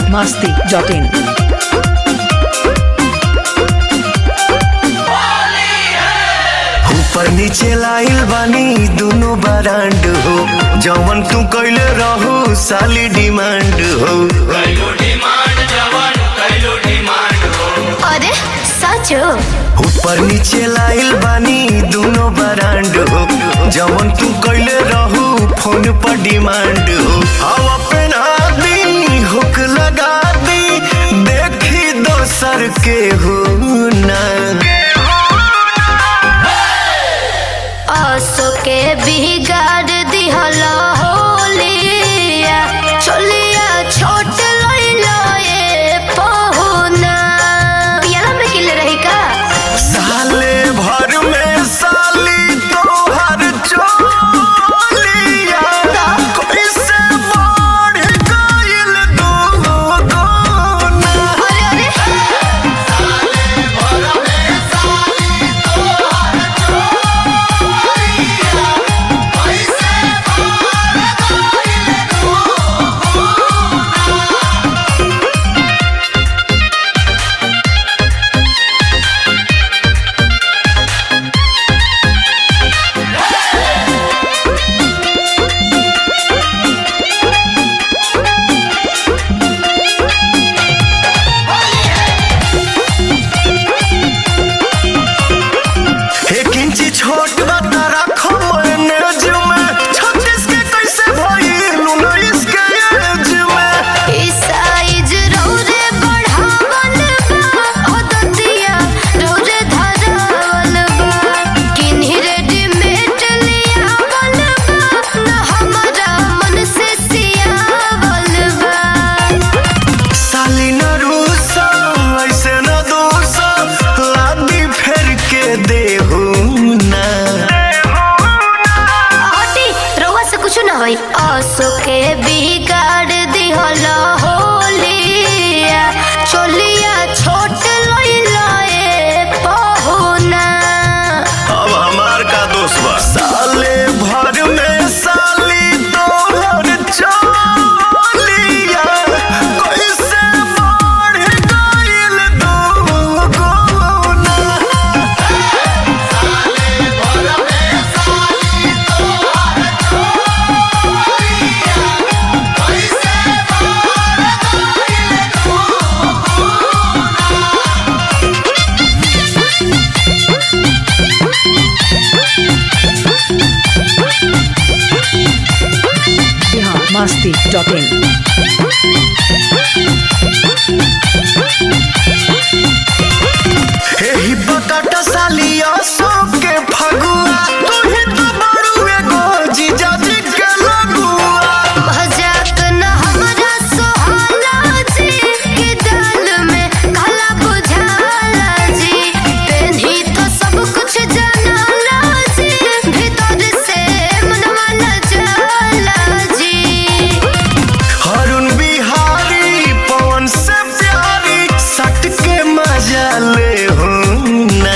masti.in. ऊपर नीचे लाइल बानी दुनो बरांड हो जवन तू कैले रहू साली डिमांड हो अरे साँचो ऊपर नीचे लाइल बानी दुनो बरांड हो जवन तू कैले रहू फोन पर डिमांड हो हवा पहना दी हुक लगा दी देखी दोसर के हो ना आसो के बिगाड़ दिहल होलिया चलिया छोट लइलो ए पहुना पियाला में किले रही का साले भर में साली तोहर चोलिया कैसे बढ़ गइल दो गुना अरे अरे एक इंची छोट बता रखो मैनेज में छत्तीस के कैसे भइल उन्नीस के एज में ई साइज रौरे बढ़ावल बा अदतिया रौरे धरावल बा किन्ही रेडीमेड लियावल बा न हमरा मन से सियावल बा साली न रूसा ऐसे न दोसा लादी फेर के देहू ना हटी रउआ से कुछ ना होई आसो के बिगाड़ दिहल होलिया चोलिया छोट लइला ए पहुना अब हमार का दोष बा साले भर में साली तोहर चोलिया कैसे बढ़ गइल दो गुना Bihar masti.in. एही बताटा सालिया सबके फगुआ तू ही तो बड़ू एगो जीजा जी के लगुआ मजाक न हमरा सोहाला जी के दाल में काला बुझाला जी पेन्ही तो सब कुछ जानाला जी भीतर से मनवा न जाला जी हरुण बिहारी पवन से प्यारी सट के मजा ले हो ना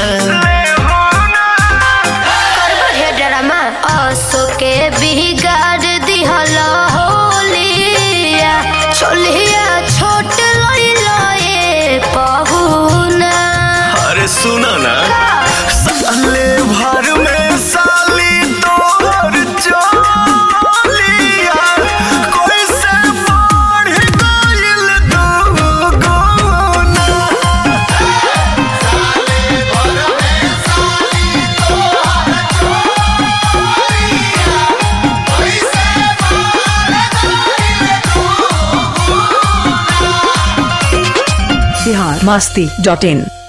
करबो हे ड्रामा आसो के बिगाड़ दिहल होलिया चोलिया छोट लइलो ए पहुना अरे सुनो ना साले भर में साली तोहर चोलिया कैसे बढ़ गइल दो गुना Bihar masti.in.